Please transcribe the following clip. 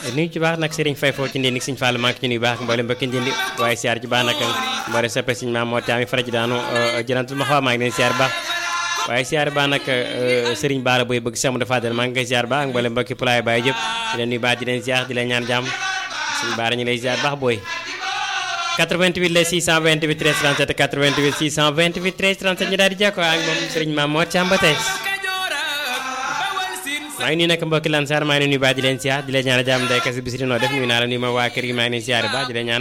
nuyu ci baax nag Serigne Faye foofu ci ndindi Serigne Fall maa ngi ci nuyu baax mboolem mbokki ndindi waaye siyaar ci baax nag mboolem soppe Serigne Maam Mor Thiam fara ci daanu jëlantul ma xaw maa ngi leen siyaar baax waaye siyaar baax nag Serigne Bara Boy bëgg Cheikh Modou Fadel maa ngi koy siyaar baax mboolem mbokki Pulaay Baye jëpp di leen nuyu baax di leen siyaar di leen ñaan jàmm Serigne Bara ñu lay siyaar baax booy 88 la 628 13 37 88 628 13 37 ñu daal di jàkkoo ak moom Serigne Maam Mor Thiam ba tey maa ngi nuyu nag mbokki Lansar maa ngi nuyu baax di leen siyaar di leen ñaan jàmm day kasi bisiri noo def nuyu naa la nuyu ma waa kër gi maa ngi leen siyaar baax di leen ñaan